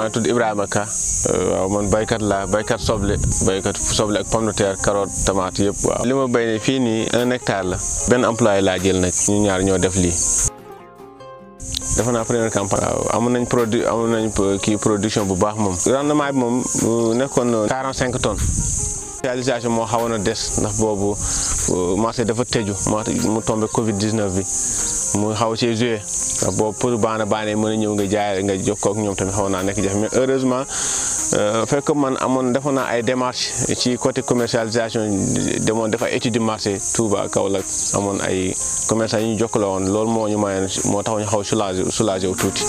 maa ngi tudd Ibrahima Ka waaw man baykat laa baykat soble baykat soble ak pomme de terre carotte tomate yëpp waaw. li ma béy ne fii nii un hectare la benn employé laa jël nag ñu ñaar ñoo def lii. defe naa première campagne. waaw amoon nañ produit amoon nañ kii production bu baax moom. rendement bi moom nekkoon 45 tonnes. réalisation moo xawoon a des ndax boobu marché dafa tëju mu tombé Covid 19 bi mu xaw see joué ndax boobu pour baana baane mën a ñëw nga jaay nga jokkoo ak ñoom tamit xaw naa nekk jafe mais heureusement fekk man amoon defoon naa ay démarches ci côté commercialisation demoon def ay étude du marché Touba Kaolack amoon ay commerçants yi ñu jokkaloo woon loolu moo ñu mayoon moo tax ñu xaw soulagé soulagé wu tuuti.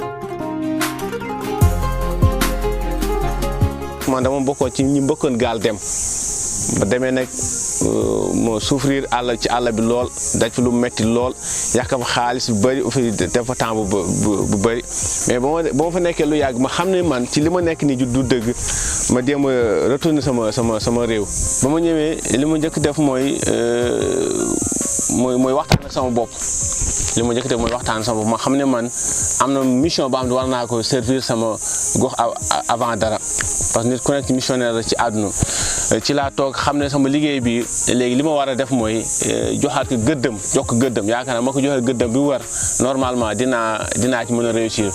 man dama bokkoon ci ñi mbëkkoon gaal dem ba demee nag moo souffrir àll ci àll bi lool daj fi lu metti lool yàq fa xaalis bu bëri fi def fa temps bu bu bëri mais ba ma ba ma fa nekkee lu yàgg ma xam ne man ci li ma nekk nii du dëgg ma jéem a retourner sama sama sama réew ba ma ñëwee li ma njëkk def mooy mooy mooy waxtaan ak sama bopp li ma njëkk def mooy waxtaan sama bopp ma xam ne man am na mission ba am war naa ko servir sama gox avant dara parce que nit ku nekk missionnaire la ci àdduna ci laa toog xam ne sama liggéey bi léegi li ma war a def mooy joxaat ko gëddëm jox ko gëddëm yaakaar naa ma ko joxee gëddëm bi war normalement dinaa dinaa ci mën a réussir.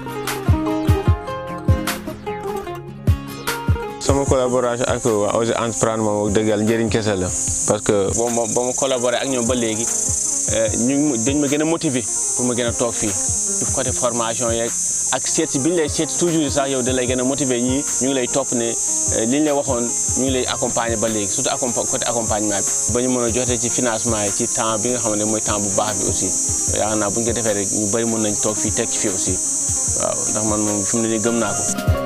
sama collaboration ak waa ONG Entreprendre moom dëgg yàlla njëriñ kese la parce que boo ma ba ma collaboré ak ñoom ba léegi ñu dañ ma gën a motiver pour ma gën a toog fii ci côté formation yeeg ak seet si bi ñu lay seet toujours sax yow da lay gën a motiver ñii ñu ngi lay topp ne li ñu lay waxoon ñu ngi lay accompagner ba léegi surtout accompa côté accompagnement bi ba ñu mën a jotee ci financement yi ci temps bi nga xam ne mooy temps bu baax bi aussi yaakaar naa bu ñu ko defee rek ñu bëri mën nañ toog fii teg ci fii aussi waaw ndax man moom fi mu ne nii gëm naa ko